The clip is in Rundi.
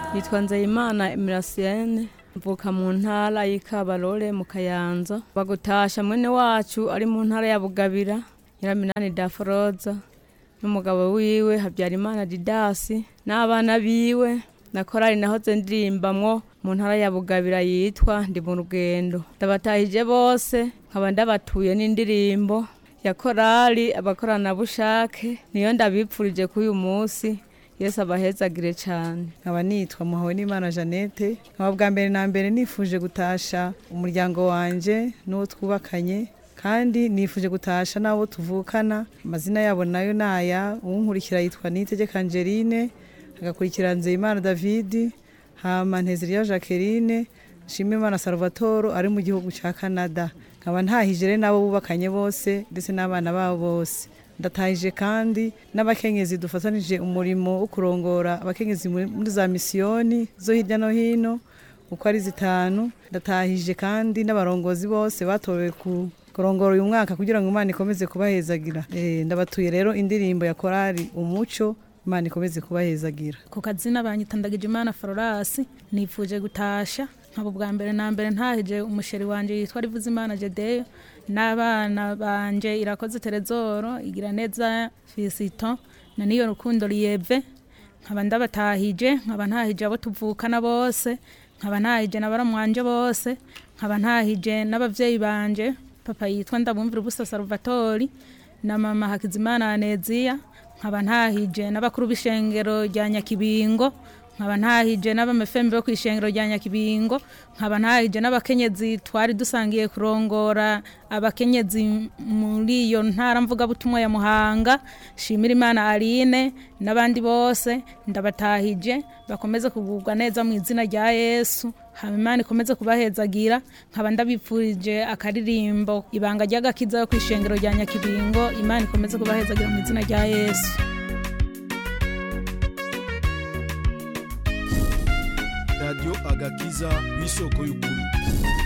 yitwa nzeyimana emirasiyene mvuka mu ntara y'ikabarore mu kayanza bagutasha mwene wacu ari mu ntara ya bugabira nyiraminani daforoza n'umugabo wiwe habyarimana didasi n'abana biwe na korali nahoze ndirimbamwo mu ntara ya bugabira yitwa ndi mu rugendo ndabatahije bose nkaba ndabatuye n'indirimbo ya korali abakoranabushake niyo ndabipfurije kuri uyu munsi yesu abahezagire cyane nkaba nitwa muhawe n'imana jeannette nkaba bwa mbere na mbere nifuje gutasha umuryango wanjye n'uwo twubakanye kandi nifuje gutasha n'abo tuvukana amazina yabo nayo ni aya uwunkurikira yitwa nitegeka angeline agakurikira nzeyimana david hama nteziriya jacqueline nshimimana salvatore ari mu gihugu cya canada nkaba ntahije rero n'abo bubakanye bose ndetse n'abana babo bose ndatahije kandi n'abakenyezi dufatanije umurimo wo kurongora abakenyezi muri muri za misiyoni zo hirya no hino uko ari zitanu ndatahije kandi n'abarongozi bose batowe ku kurongora uyu mwaka kugira ngo imana ikomeze kubahezagira Eh, ndabatuye rero indirimbo ya korali umuco imana ikomeze kubahezagira ku kazina banyitandagije imana fororasi nifuje gutasha nkaba ubwa mbere na mbere ntahije umusheri wanje yitwa rivuze imana jedeyo n'abana banje irakoze terezoro igira neza fisito na niyo rukundo riyeve nkaba ndabatahije nkaba ntahije abo tuvukana bose nkaba ntahije na baramwanje bose nkaba ntahije n'abavyeyi banje papa yitwa ndabumvira ubusa salvatori na mama hakizimana aneziya nkaba ntahije n'abakuru b'ishengero rya nyakibingo nkaba ntahije n'abamefembe bo ku ishengero rya nyakibingo nkaba ntahije n'abakenyezi twari dusangiye kurongora abakenyezi muri iyo ntara mvugabutumwa ya muhanga shimira imana aline n'abandi bose ndabatahije bakomeze kugubwa neza mu izina rya yesu hama imana ikomeze kubahezagira nkaba ndabipfurije akaririmbo ibanga ry'agakiza yo ku ishengero rya nyakibingo imana ikomeze kubahezagira mu izina rya yesu radiyo agakiza w'isoko y'ukuri